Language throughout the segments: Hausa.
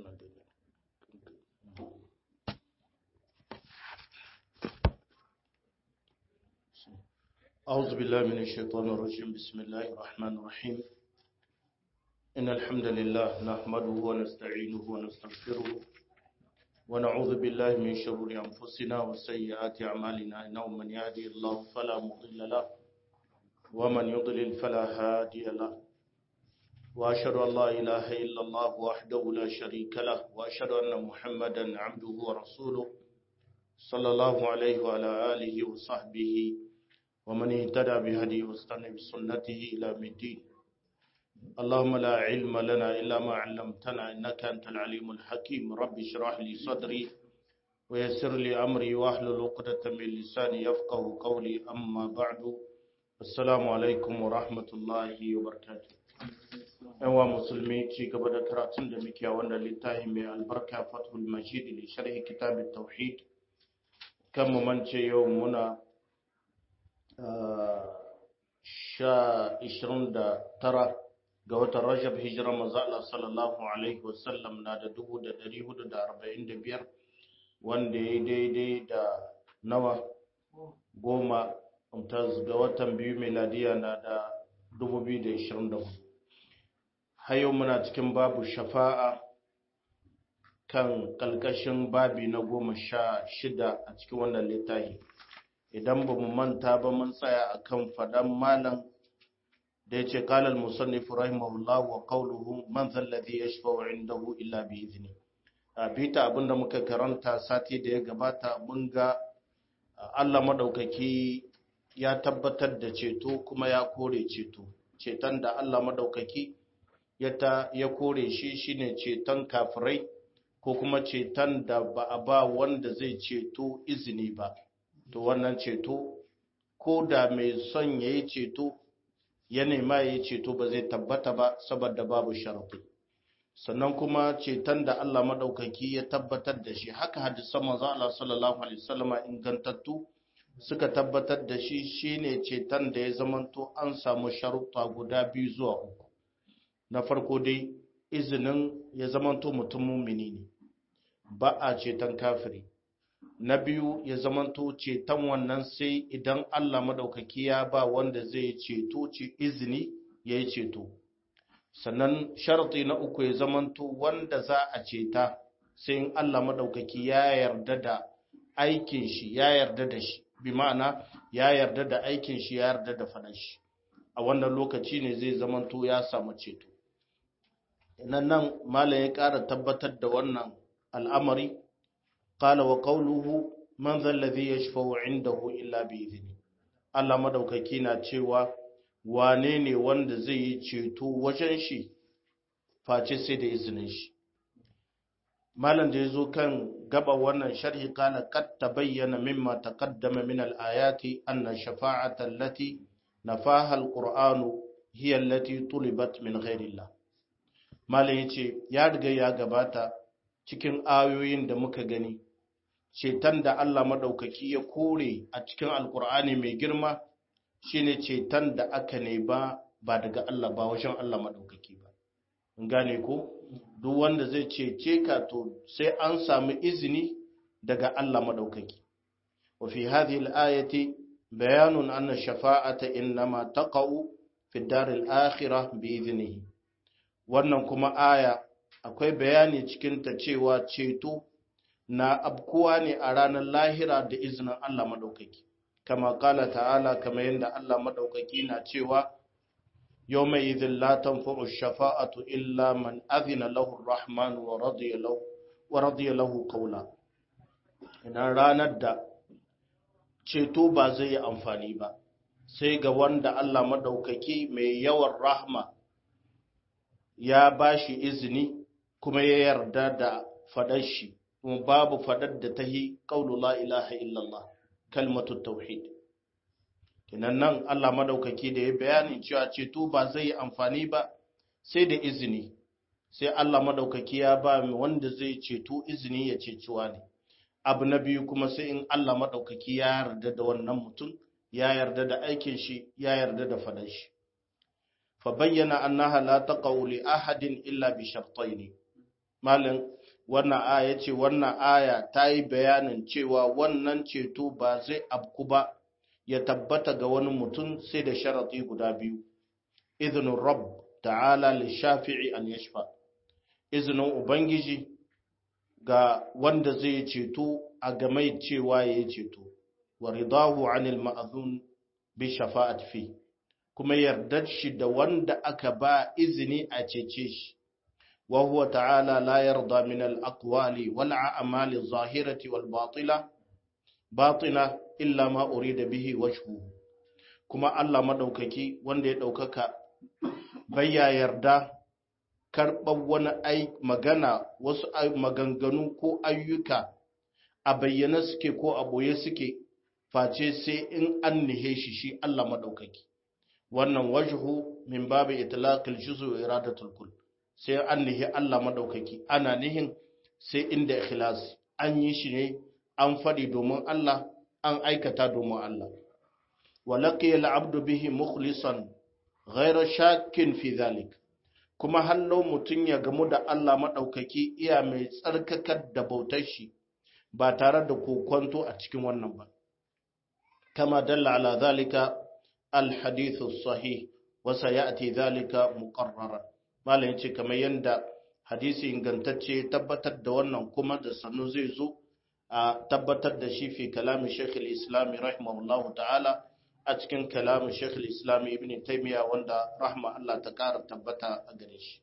أعوذ بالله من الشيطان الرجيم بسم الله الرحمن الرحيم إن الحمد لله نحمده ونستعينه ونستغفره ونعوذ بالله من شرور أنفسنا وسيئات أعمالنا إنه من يهدي الله فلا مضل له ومن يضلل فلا هادي له وأشهد أن لا إله إلا الله وحده لا شريك له وأشهد أن محمدا عبده ورسوله صلى الله عليه وعلى آله وصحبه ومن اهتدى بهديه واستنى بسنته إلى الدين اللهم لا علم لنا إلا ما علمتنا إنك أنت العليم الحكيم رب اشرح لي صدري ويسر لي أمري واحلل عقدة من لساني يفقه قولي أما بعد السلام عليكم ورحمة الله وبركاته yawa musulmi ci gaba da karatun da muke a wannan littafi mai albarka fathul majid li sharhi kitab tauhid kan mu mance yau muna sha ishirin da tara ga watan rajab hijirar maza'ala sallallahu alaihi wasallam na da dubu da dari hudu da arba'in da biyar wanda ya daidai da nawa goma ga watan biyu meladiya na da dubu biyu da ishirin da hudu hayo muna cikin babu shafa'a kan kalkashin babi na goma sha shida a cikin wannan littafi idan ba mu manta ba mun tsaya akan faɗan malam da ya ce kalal musannif rahimahullah wa qawluhu man zalladhi yashfa'u indahu illa bi izni a bita abinda muka karanta sati da ya gabata mun ga Allah madaukaki ya tabbatar da ceto kuma ya kore ceto ceton da Allah madaukaki ya ta ya kore shi shine ceton kafirai ko kuma ceton da ba a ba wanda zai ceto izini ba to wannan ceto ko da mai son ya yi ceto ya nema ya yi ceto ba zai tabbata ba saboda babu sharafi sannan kuma ceton da Allah maɗaukaki ya tabbatar da shi haka hadisan manzo Allah sallallahu alaihi wasallama ingantattu suka tabbatar da shi shine ceton da ya zamanto an samu sharuɗa guda biyu zuwa uku na farko dai izinin ya zamanto mutum mumini ne ba a ceton kafiri na biyu ya zamanto ceton wannan sai idan Allah madaukaki ya ba wanda zai ceto ce izini ya yi ceto sannan sharti na uku ya zamanto wanda za a ceta sai in Allah madaukaki ya yarda da aikin shi ya yarda da shi bi ma'ana ya yarda da aikin shi ya yarda da faɗan shi a wannan lokaci ne zai zamanto ya samu ceto nan nan malam ya ƙara tabbatar da wannan al'amari قال وقوله من ذا الذي يشفع عنده إلا بإذنه Allah madaukaki na cewa wane ne wanda zai yi ceto wajen shi face sai da izinin shi malam da yazo kan gaba wannan sharhi kana qad tabayyana mimma taqaddama min al-ayati anna shafa'ata allati nafaha al-qur'anu hiya allati tulibat min ghayrillah malam yace ya riga ya gabata cikin ayoyin da muka gani ceton da Allah maɗaukaki ya kore a cikin alkur'ani mai girma shine ceton da aka ne ba ba daga Allah ba wajen Allah maɗaukaki ba in gane ko duk wanda zai cece ka to sai an samu izini daga Allah maɗaukaki wa fi hadhihi al-ayati bayanun anna shafa'ata innama taqa'u fi dar al-akhirah bi idnihi wannan kuma aya akwai bayani cikin ta cewa ceto na abkuwa ne a ranar lahira da izinin Allah maɗaukaki, kama kala ta'ala kama yadda Allah maɗaukaki na cewa, yau mai izin latan fa'u shafa'atu illa man azina lahu rahman wa radiya lahu kaula. Idan ranar da ceto ba zai yi amfani ba, sai ga wanda Allah maɗaukaki mai yawan rahma ya ba shi izini kuma ya yarda da faɗar shi. kuma babu fadar da ta yi ƙaunu la ilaha illallah kalmatu tauhid kinan nan Allah madaukaki da ya bayani cewa ceto ba zai yi amfani ba sai da izini sai Allah madaukaki ya ba mu wanda zai ceto izini ya ceciwa ne abu na biyu kuma sai in Allah madaukaki ya yarda da wannan mutum ya yarda da aikin shi ya yarda da fadar shi fa bayyana annaha la taqaw li ahadin illa bi shartayn malan wannan aya ce wannan aya ta yi bayanin cewa wannan ceto ba zai abku ba ya tabbata ga wani mutum sai da sharaɗi guda biyu izinin rabb ta'ala lishafi'i an yashfa izinin ubangiji ga wanda zai ceto a game cewa ya ceto wa ridahu anil ma'azun bi shafa'at fi kuma yardar shi da wanda aka ba izini a cece shi wa huwa ta'ala la yarda min al-aqwali wal a'mali adh-dhahirati wal batila batina illa ma urida bihi wajhu kuma Allah madaukaki wanda ya daukaka bayya yarda karɓar wani ai magana wasu maganganu ko ayyuka a bayyana suke ko a boye suke face sai in an nihe shi shi Allah madaukaki wannan wajhu min babu itlaqil juz'u iradatul kull sai an nihi Allah madaukaki ana nihin sai inda ikhlas an yi shi ne an faɗi domin Allah an aikata domin Allah wa laqiya al-abdu bihi mukhlisan ghayra shakkin fi dhalik kuma hallo mutun ya gamu da Allah madaukaki iya mai tsarkakar da bautar shi ba tare da kokonto a cikin wannan ba kama dalla ala dhalika al-hadith as-sahih wa sayati dhalika muqarraran malam yace kamar yanda hadisi ingantacce tabbatar da wannan kuma da sanu zai zo a tabbatar da shi fi kalamin Sheikh al-Islam rahimahullah ta'ala a cikin kalamin Sheikh al-Islam Ibn Taymiyyah wanda rahma Allah ta kara tabbata a gare shi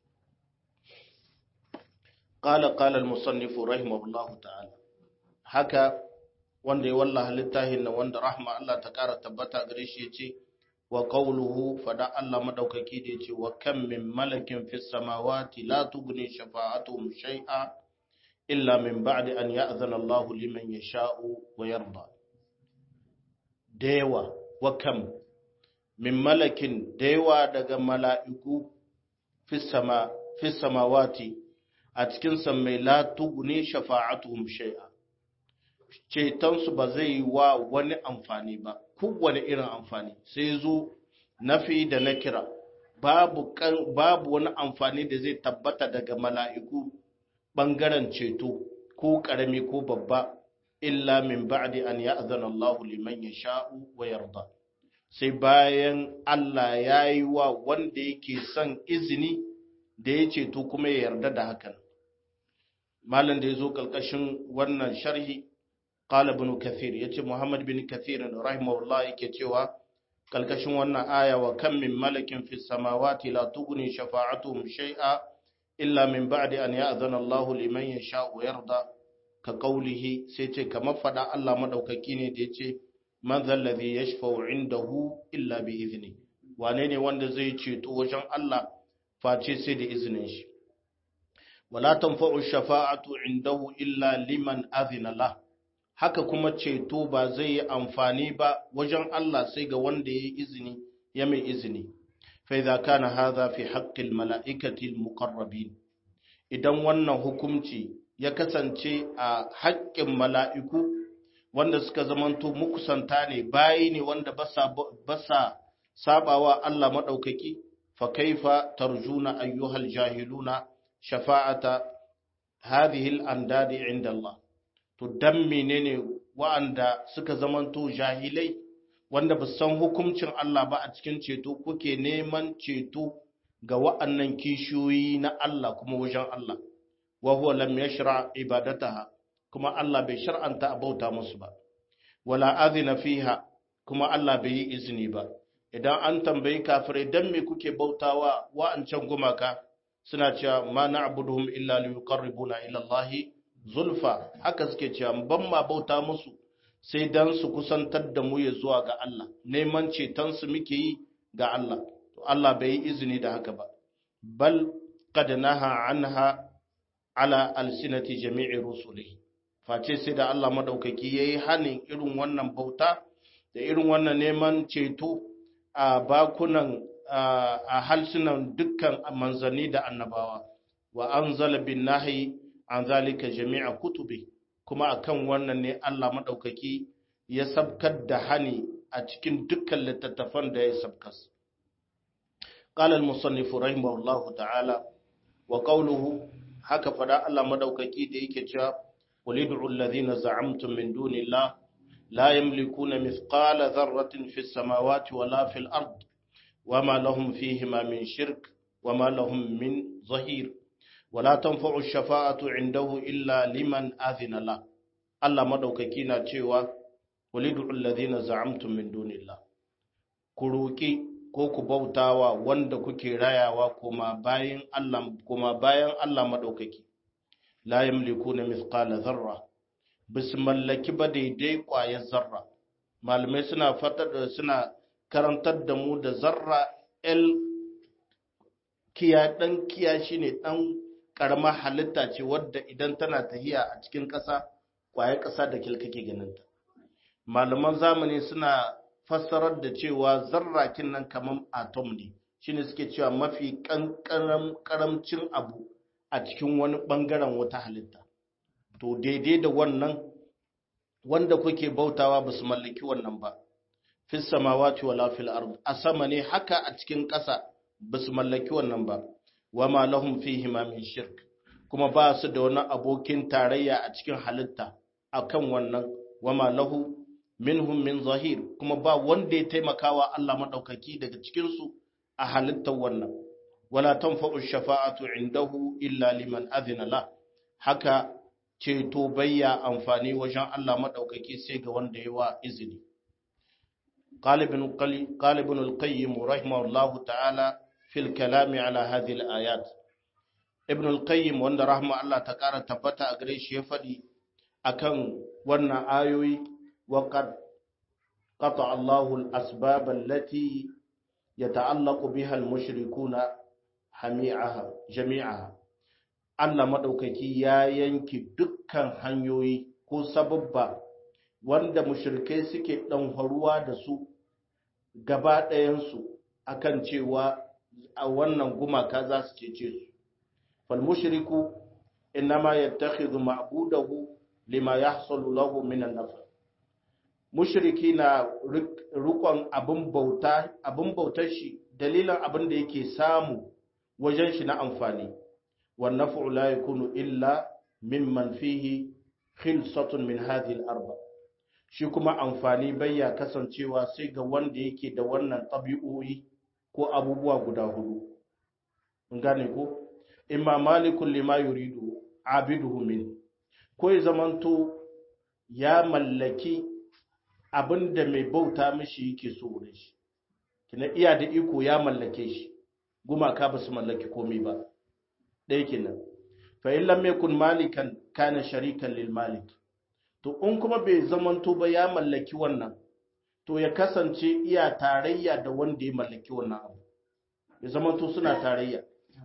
qala qala al-musannif rahimahullah ta'ala haka wanda ya wallaha littafin nan wanda rahma Allah ta kara tabbata a gare shi yace wa qawluhu fada Allah madaukaki da yace wa kam min malakin fis samawati la tughni shafa'atuhum shay'a illa min ba'di an ya'zana Allahu liman yasha'u wa yarda dewa wa kam min malakin dewa daga mala'iku fis sama fis samawati a cikin sammai la tughni shafa'atuhum shay'a cetonsu ba zai yi wa wani amfani ba kowane irin amfani sai zo nafi da na kira babu, babu wani amfani da zai tabbata daga mala'iku ɓangaren ceto ko ƙarami ko babba illa min ba'di an ya'zana Allahu liman yasha'u wa yarda sai bayan Allah ya yi wa wanda yake son izini da ya ceto kuma ya yarda da hakan malam da ya zo ƙarƙashin wannan sharhi قال ابن كثير يتي محمد بن كثير رحمه الله yake cewa kalkashin wannan aya wa kam min malakin fis samawati la tughni shafa'atuhum shay'a illa min ba'di an ya'zana Allahu liman yasha'u yarda ka qawlihi sai ce kamar fada Allah madaukaki ne da yace man zal ladhi yashfa'u indahu illa bi izni wane ne wanda zai ceto wajen Allah face sai da izinin shi wala tanfa'u shafa'atu indahu illa liman azina lahu haka kuma ceto ba zai yi amfani ba wajen Allah sai ga wanda ya yi izini ya mai izini fa idza kana hadha fi haqqil mala'ikati al-muqarrabin idan wannan hukunci ya kasance a haƙƙin mala'iku wanda suka zamanto mukusanta ne bayi ne wanda basa basa sabawa Allah madaukaki fa kaifa tarjuna ayyuhal jahiluna shafa'ata hadhihi al-andadi 'inda Allah to dan menene wa'anda suka zamanto jahilai wanda ba san hukuncin Allah ba a cikin ceto kuke neman ceto ga wa'annan kishiyoyi na Allah kuma wajen Allah wa huwa lam yashra ibadataha kuma Allah bai shar'anta a bauta musu ba wala azina fiha kuma Allah bai yi izini ba idan an tambayi kafirai dan me kuke bautawa wa'ancan gumaka suna cewa ma na'buduhum illa liyuqarribuna ila Allahi zulfa haka suke cewa ban ma bauta musu sai dan su kusantar da mu ya zuwa ga Allah neman ceton su muke yi ga Allah to Allah bai yi izini da haka ba bal qad naha anha ala alsinati jami'i rusulihi face sai da Allah madaukaki yayi hanin irin wannan bauta da irin wannan neman ceto a bakunan a halsunan dukkan manzanni da annabawa wa anzala bin nahyi an zalika jami'a kutubi kuma akan wannan ne Allah madaukaki ya sabkar da hani a cikin dukkan littattafan da ya sabkas qala al-musannif rahimahullahu ta'ala wa qawluhu haka fada Allah madaukaki da yake cewa qul ud'u alladhina za'amtum min dunillah la yamlikuna mithqala dharratin fis samawati wala fil ard wama lahum fihima min shirk wama lahum min zahir wala tanfa'u ash-shafa'atu 'indahu illa liman adhina la Allah madaukaki na cewa qul ud'u alladhina za'amtum min dunillah ku roki ko ku bautawa wanda kuke rayawa kuma bayan Allah kuma bayan Allah madaukaki la yamlikuna mithqala dharra bis mallaki ba daidai ƙwayar zarra malamai suna fatar da suna karantar da mu da zarra el kiya dan kiya shine dan karamar halitta ce wadda idan tana tahiya a cikin ƙasa ƙwayar ƙasa da kilkake ganinta malaman zamani suna fassarar da cewa zarrakin nan kamar atom ne shine suke cewa mafi kankaram karamcin abu a cikin wani bangaren wata halitta to daidai da wannan wanda kuke bautawa ba su mallaki wannan ba fi samawati wala fil ard a sama ne haka a cikin ƙasa ba su mallaki wannan ba wama lahum fihi ma min shirk kuma ba su da wani abokin tarayya a cikin halitta akan wannan wama lahu minhum min zahir kuma ba wanda ya taimakawa Allah madaukaki daga cikin su a halittar wannan wala tanfa'u shafa'atu indahu illa liman adhina la haka ceto bayya amfani wajen Allah madaukaki sai ga wanda ya wa izini qalibun qalibun al-qayyim rahimahullahu ta'ala fil kalam ala hadhihi al-ayat ibn al-qayyim wanda rahma Allah ta kara tabbata a gare shi ya fadi akan wannan ayoyi وقد قطع الله الأسباب التي يتعلق بها المشركون جميعها جميعها Allah maɗaukaki ya yanki dukkan hanyoyi ko sababba wanda mushrikai suke ɗanfaruwa da su gaba ɗayansu akan cewa a wannan gumaka za su cece su. Fal mushriku innama yattakhidhu ma'budahu lima yahsulu lahu min an-nafr mushriki na rukon abin bauta abin bautar shi dalilan abin da yake samu wajen shi na amfani wan naf'u la yakunu illa mimman fihi khilsatun min hadhihi al-arba shi kuma amfani bayya kasancewa sai ga wanda yake da wannan tabi'o'i ko abubuwa guda hudu mun gane ko imma malikul lima yuridu abiduhu min ko ya zamanto ya mallaki abin da mai bauta mishi yake so wurin shi kina iya da iko ya mallake shi gumaka ba su mallaki komai ba ɗaya kenan fa in lam yakun malikan kana sharikan lil malik to in kuma bai zamanto ba ya mallaki wannan to ya kasance iya tarayya da wanda ya mallaki wannan abu ya zamanto suna tarayya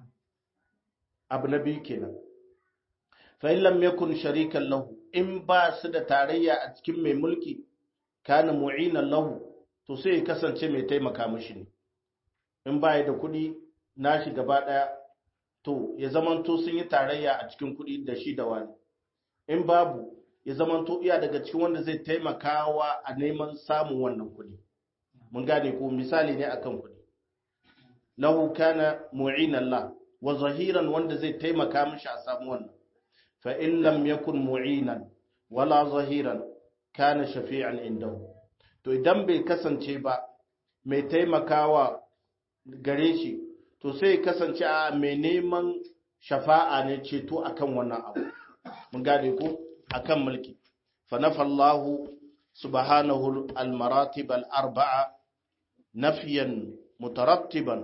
abu na biyu kenan fa in lam yakun sharikan lahu in ba su da tarayya a cikin mai mulki kana mu'inan lahu to sai ya kasance mai taimaka mishi ne in baya da kuɗi nashi gaba ɗaya to ya zamanto sun yi tarayya a cikin kuɗi da shi da wani in babu ya zamanto iya daga cikin wanda zai taimakawa a neman samun wannan kuɗi mun gane ko misali ne akan kuɗi lahu kana mu'inan la wa zahiran wanda zai taimaka mishi a samu wannan fa in lam yakun mu'inan wala zahiran kana shafi'an indahu to idan bai kasance ba mai taimakawa gare shi to sai kasance a mai neman shafa'a ne ceto akan wannan abu mun gane ko akan mulki fa nafallahu subhanahu al-maratib al-arba'a nafyan mutarattiban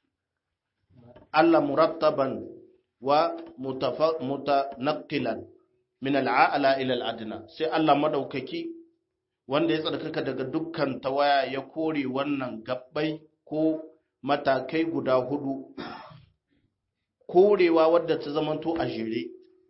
alla murattaban wa mutanaqqilan min al'a'la ila al'adna sai Allah madaukaki wanda ya tsarkaka daga dukkan tawaya ya kore wannan gabbai ko matakai guda hudu korewa wadda ta zamanto a jere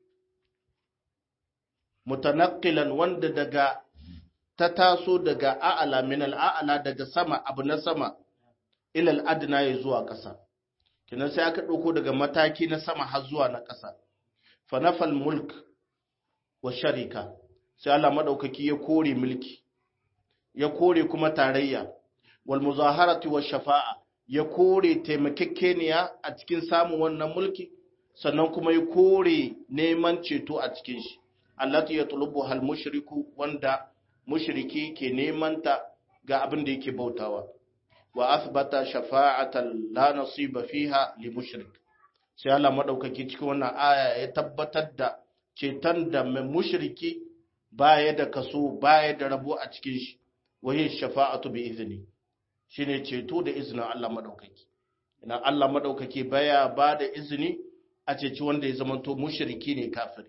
mutanaqqilan wanda daga ta taso daga a'ala min al'a'la daga sama abu na sama ila al'adna ya zuwa ƙasa kinan sai aka ɗauko daga mataki na sama har zuwa na ƙasa fa nafal mulk wa sharika sai Allah madaukaki ya kore mulki ya kore kuma tarayya wal muzaharati wa shafa'a ya kore taimakekeniya a cikin samun wannan mulki sannan kuma ya kore neman ceto a cikin shi allati yatlubu hal mushriku wanda mushriki ke neman ta ga abin da yake bautawa wa athbata shafa'atan la nasiba fiha li mushrik sai Allah madaukaki cikin wannan aya ya tabbatar da ceton da mai mushriki baya da kaso baya da rabo a cikin shi wahi shafa'atu bi izni shine ceto da izinin Allah madaukaki ina Allah madaukaki baya ba da izini a ceci wanda ya zamanto mushriki ne kafiri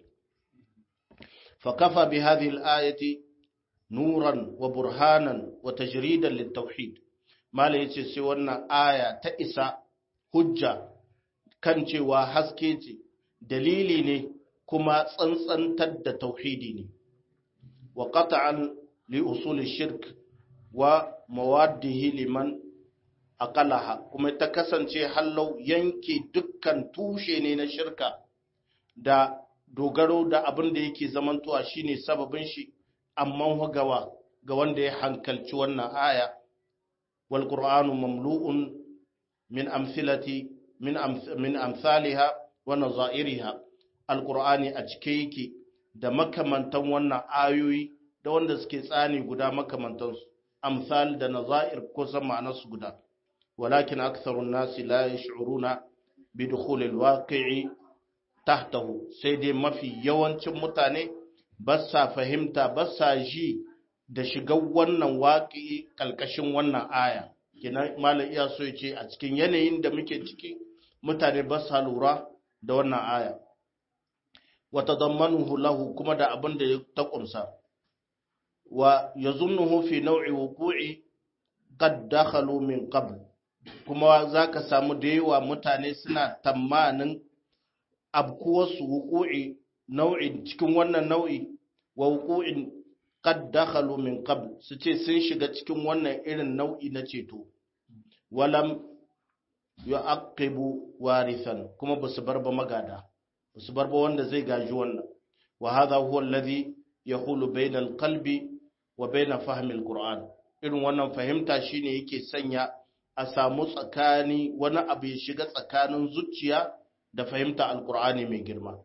fa kafa bi hadhihi al-ayati nuran wa burhanan wa tajridan lit-tauhid mala yace sai wannan aya ta isa hujja kan cewa haske ce dalili ne kuma tsantsantar da tauhidi ne wa qat'an li usul shirk wa mawaddihi liman aqalaha kuma ta kasance hallau yanke dukkan tushe ne na shirka da dogaro da abin da yake zamantowa shine sababin shi amma gawa ga wanda ya hankalci wannan aya wal qur'anu mamlu'un min amthilati min min amsalha wa nazairiha al qur'ani a cike yake da makamantan wannan ayoyi da wanda suke tsani guda makamantansu amsal da nazair kusan ma'anarsu guda walakin aktharun nasi la yash'uruna bi dukhul alwaqi'i tahtahu sai dai mafi yawancin mutane ba sa fahimta ba sa ji da shigar wannan waƙi kalkashin wannan aya kina malam iya so yace a cikin yanayin da muke ciki mutane ba sa lura da wannan aya wa tadammanuhu lahu kuma da abin da ya ta kumsa wa yazunnuhu fi naw'i wuqu'i qad dakhalu min qabl kuma zaka samu da yawa mutane suna tamanin abkuwarsu wuqu'i nau'in cikin wannan nau'i wa wuqu'in qad dakhalu min qabl su ce sun shiga cikin wannan irin nau'i na ceto walam yu'aqibu warithan kuma basu bar ba magada basu bar ba wanda zai gaji wannan wa hadha huwa alladhi yahulu bayna alqalbi wa bayna fahmi alquran irin wannan fahimta shine yake sanya a samu tsakani wani abu ya shiga tsakanin zuciya da fahimta alqur'ani mai girma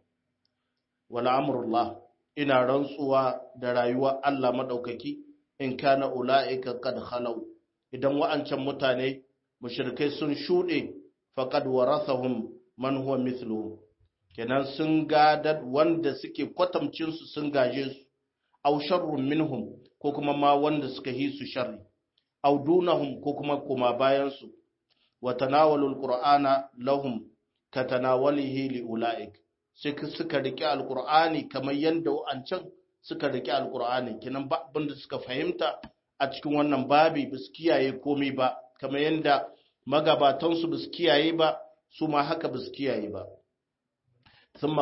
wala amrullah ina rantsuwa da rayuwa Allah madaukaki in kana ulaika qad khalaw idan wa'ancan mutane mushrikai sun shude faqad warathahum man huwa mithluhum kenan sun gadar wanda suke kwatamcin su sun gaje su aw sharrun minhum ko kuma ma wanda suka yi su sharri aw dunahum ko kuma kuma bayan su wa tanawalul qur'ana lahum katanawalihi li ulaik sai suka riƙe alƙur'ani kamar yadda wa'ancan suka riƙe alƙur'ani kinan ba abin da suka fahimta a cikin wannan babi ba su kiyaye komai ba kamar yadda magabatansu ba su kiyaye ba su ma haka ba su kiyaye ba sun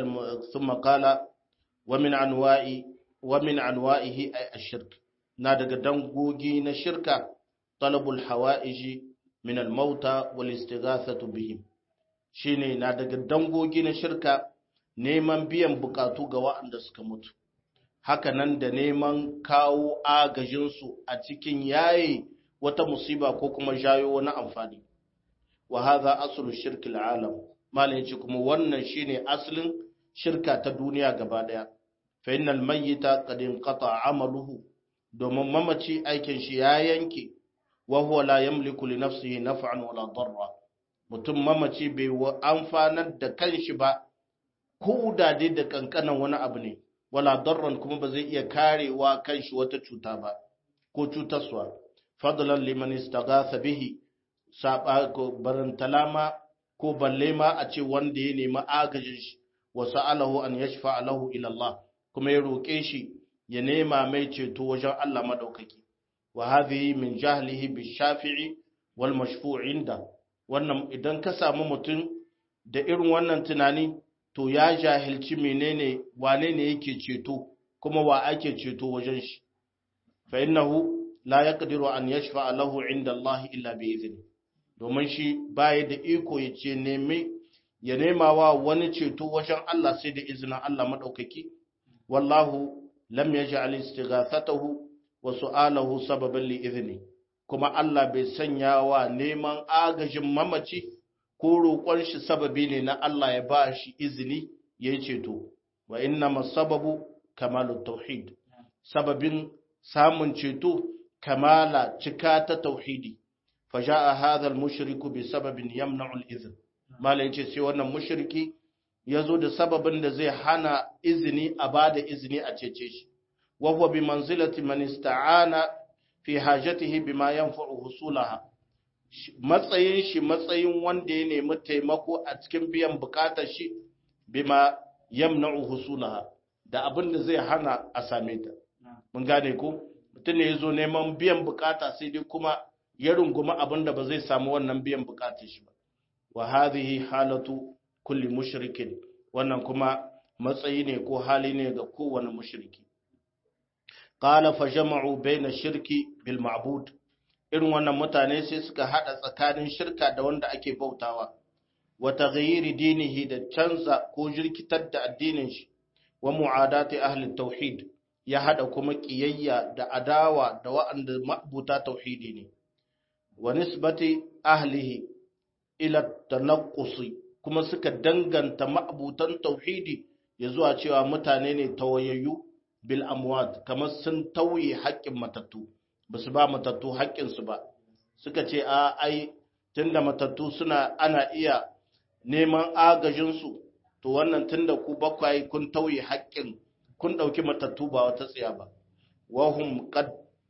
makala wa min anwa'i wa min anwa'ihi ay ashirk na daga dangogi na shirka talabul hawa'iji min al-mauta wal istighathatu bihim shine na daga dangogi na shirka neman biyan bukatu ga waɗanda suka mutu haka nan da neman kawo agajinsu a cikin yayi wata musiba ko kuma jayo wani amfani wa hadha aslu shirki alam malin shi kuma wannan shine asalin shirka ta duniya gaba daya fa innal mayyita qad inqata amaluhu domin mamaci aikin shi ya yanke wa huwa la yamliku li nafsihi naf'an wala darra mutum mamaci bai amfanar da kanshi ba ko da dai da kankanan wani abu ne wala darran kuma ba zai iya karewa kanshi wata cuta ba ko cutarwa fadlan liman istaghatha bihi saba ko barantalama ko balle ma a ce wanda ya nemi agajin shi wa sa'alahu an yashfa lahu ila Allah kuma ya roke shi ya nema mai ceto wajen Allah madaukaki wa hadhihi min jahlihi bi shafi'i wal mashfu' inda wannan idan ka samu mutum da irin wannan tunani to ya jahilci menene wane ne yake ceto kuma wa ake ceto wajen shi fa innahu la yaqdiru an yashfa lahu inda Allah illa bi izni domin shi baya da iko ya ce nemi ya nema wa wani ceto wajen Allah sai da izinin Allah madaukaki wallahu lam yaj'al istighathatahu wa su'alahu sababan li izni kuma Allah bai sanya wa neman agajin mamaci ko roƙon shi sababi ne na Allah ya ba shi izini ya yi ceto wa inna masababu kamalu tauhid sababin samun ceto kamala cika ta tauhidi fa ja'a hadha al-mushriku bi sababin yamna'u al-izn malai ce sai wannan mushriki yazo da sababin da zai hana izini a bada izini a cece shi wa huwa bi manzilati man ista'ana fi hajatihi bima yanfa'u husulaha matsayin shi matsayin wanda ya nemi taimako a cikin biyan bukatar shi bima yamna'u husulaha da abin da zai hana a same ta mun gane ko mutum ne ya zo neman biyan bukata sai dai kuma ya runguma abin da ba zai samu wannan biyan bukatar shi ba wa hadhihi halatu kulli mushrikin wannan kuma matsayi ne ko hali ne ga kowane mushriki qala fa jama'u baina shirki bil ma'bud irin wannan mutane sai suka hada tsakanin shirka da wanda ake bautawa wa taghyiri dinihi da canza ko jirkitar da addinin shi wa mu'adati ahli tauhid ya hada kuma kiyayya da adawa da wa'anda ma'buta tauhidi ne wa nisbati ahlihi ila tanaqqusi kuma suka danganta ma'butan tauhidi ya zuwa cewa mutane ne tawayayyu bil amwat kamar sun tauye haƙƙin matattu ba su ba matattu haƙƙinsu ba suka ce a ai tunda matattu suna ana iya neman agajinsu to wannan tunda ku bakwai kun tauye haƙƙin kun ɗauki matattu ba wata tsiya ba wahum qad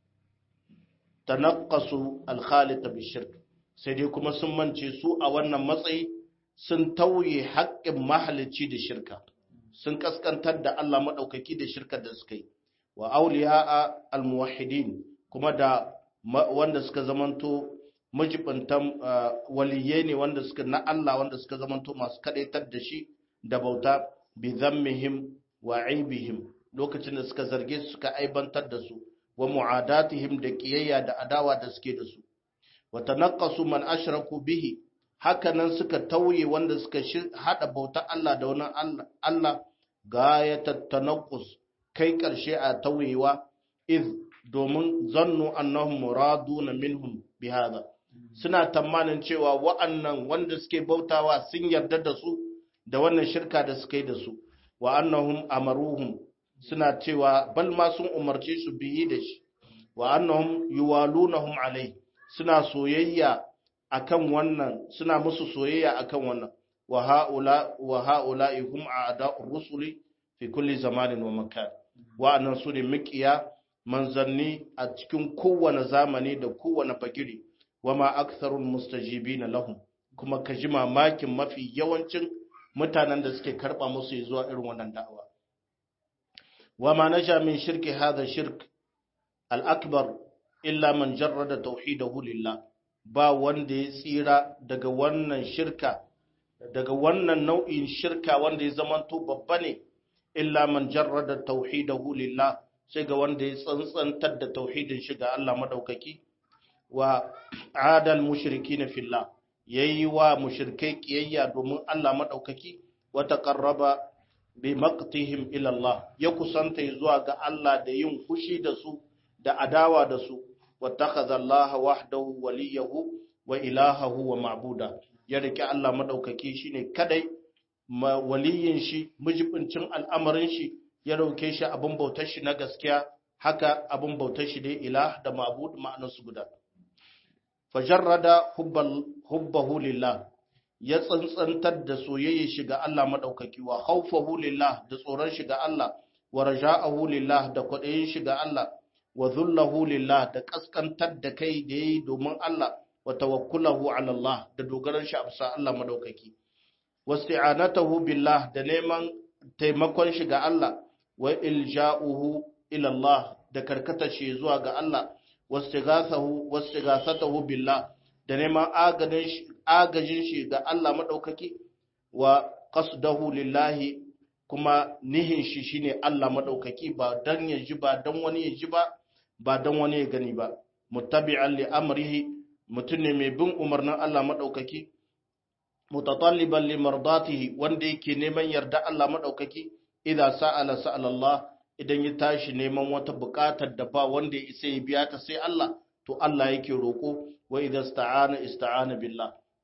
tanaqqasu al-khaliq bishirk sai dai kuma sun mance su a wannan matsayi sun tauye haƙƙin mahalicci da shirka sun kaskantar da Allah madaukaki da shirkar da suka yi wa awliya al-muwahhidin kuma da wanda suka zamanto majibintan waliyai ne wanda suka na Allah wanda suka zamanto masu kadaitar da shi da bauta bi zammihim wa aibihim lokacin da suka zarge su suka aibantar da su wa mu'adatihim da kiyayya da adawa da suke da su wa tanaqqasu man ashraku bihi hakanan suka tauye wanda suka hada bauta Allah da wani Allah Allah gayatat tanaqqus kai karshe a tauyewa iz domin zannu annahum muraduna minhum bihadha suna tamanin cewa wa'annan wanda suke bautawa sun yarda da su da wannan shirka da suka yi da su wa annahum amaruhum suna cewa bal ma sun umarce su biyi da shi wa annahum yuwalunahum alai suna soyayya akan wannan suna musu soyayya akan wannan wa haula wa haula hum a'da'ur rusuli fi kulli zamanin wa makan wa'annan su ne mikiya manzanni a cikin kowane zamani da kowane fagiri wa ma aktharul mustajibina lahum kuma ka ji mamakin mafi yawancin mutanen da suke karba musu zuwa irin wannan da'awa wa ma naja min shirki hadha shirk al-akbar illa man jarrada tauhidahu lillah ba wanda ya tsira daga wannan shirka daga wannan nau'in shirka wanda ya zamanto babba ne illa man jarrada tauhidahu lillah sai ga wanda ya tsantsantar da tauhidin shi ga Allah madaukaki wa adal mushrikin fillah yayi wa mushrikai kiyayya domin Allah madaukaki wa taqarraba bi maqtihim ila Allah ya kusanta zuwa ga Allah da yin fushi da su da adawa da su wa takhadha Allah wahdahu waliyahu wa ilahahu wa ma'buda ya rike Allah madaukaki shine kadai waliyin shi mujibincin al'amarin shi ya dauke shi abin bautar shi na gaskiya haka abin bautar shi dai ilah da ma'bud ma'anarsu guda fajarrada hubbahu lillah ya tsantsantar da soyayya shi ga Allah madaukaki wa khawfahu lillah da tsoron shi ga Allah wa raja'ahu lillah da kwadayin shi ga Allah wa dhullahu lillah da kaskantar da kai da yayi domin Allah wa tawakkulahu ala Allah da dogaran shi a bisa Allah madaukaki wasti'anatahu billah da neman taimakon shi ga Allah wa ilja'uhu ila Allah da karkatar shi zuwa ga Allah wastighathahu wastighathatahu billah da neman agajin shi ga Allah madaukaki wa qasdahu lillahi kuma nihin shi shine Allah madaukaki ba dan ya ji ba dan wani ya ji ba ba dan wani ya gani ba muttabi'an li amrihi mutum ne mai bin umarnin Allah madaukaki mutatalliban li mardatihi wanda yake neman yarda Allah madaukaki idza sa'ala sa'ala Allah idan ya tashi neman wata buƙatar da ba wanda ya isa ya biya ta sai Allah to Allah yake roko wa idza ista'ana ista'ana billah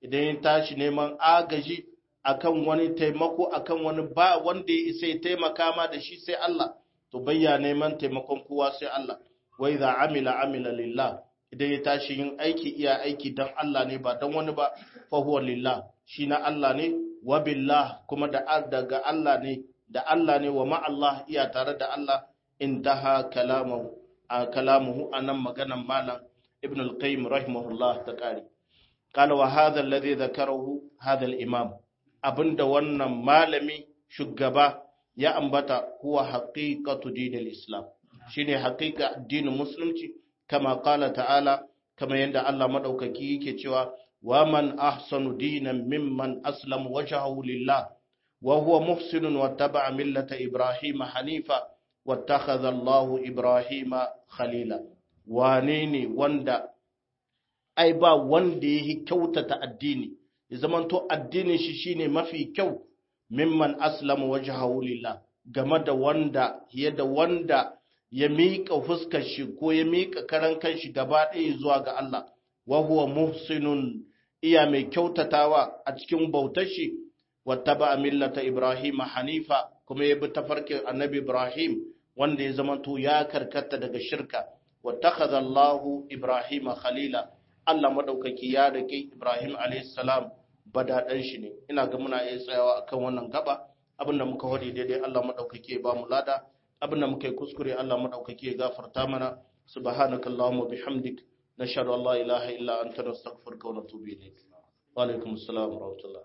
idan ya tashi neman agaji akan wani taimako akan wani ba wanda ya isa ya taimaka ma da shi sai Allah to bayya neman taimakon kowa sai Allah wa idza amila amila lillah idan ya tashi yin aiki iya aiki dan Allah ne ba dan wani ba fa huwa lillah shi na Allah ne wa billah kuma da daga Allah ne da Allah ne wa ma Allah iya tare da Allah intaha kalamu a kalamuhu anan maganan malam ibn al-qayyim rahimahullah ta kare qala wa hadha alladhi dhakarahu hadha al-imam abinda wannan malami shugaba ya ambata huwa haqiqatu dinil islam shine haqiqa addinin musulunci kama qala ta'ala kama yanda Allah madaukaki yake cewa wa man ahsanu dinan mimman aslama wajhahu lillah wa huwa muhsinun wattaba'a millata ibrahima hanifa wattakhadha Allahu ibrahima khalila wane ne wanda ai ba wanda yake kyautata addini ya zamanto addinin shi shine mafi kyau mimman aslama wajhahu lillah game da wanda ya da wanda ya miƙa fuskar shi ko ya miƙa karan kanshi gaba ɗaya zuwa ga Allah wa huwa muhsinun iya mai kyautatawa a cikin bautar shi wattaba millata Ibrahim hanifa kuma ya bi tafarkin annabi Ibrahim wanda ya zamanto ya karkata daga shirka wattakhadha Allahu Ibrahim khalila Allah madaukaki ya rike Ibrahim alayhis salam badaɗan shi ne ina ga muna iya tsayawa akan wannan gaba abinda muka hodi daidai Allah madaukake ba mu lada abinda muka yi kuskure Allah madaukake ya gafarta mana subhanaka allahumma bihamdik nashhadu an la ilaha illa anta nastaghfiruka wa natubu ilayk wa alaikum assalam wa rahmatullah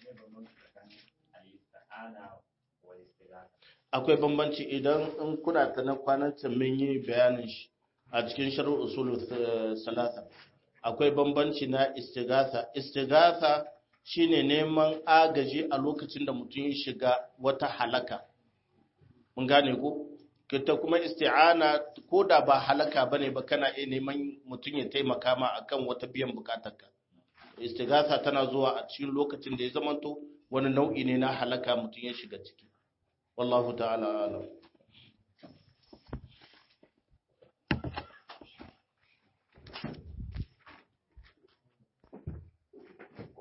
akwai bambanci idan in kuna ta na kwanan mun yi bayanin shi a cikin sharh usul salasa akwai bambanci na istighatha istighatha shine neman agaji a lokacin da mutum ya shiga wata halaka mun gane ko kita kuma isti'ana ko da ba halaka bane ba kana iya neman mutum ya taimaka ma akan wata biyan bukatarka istighatha tana zuwa a cikin lokacin da ya zamanto wani nau'i ne na halaka mutum ya shiga ciki wallahu ta'ala alam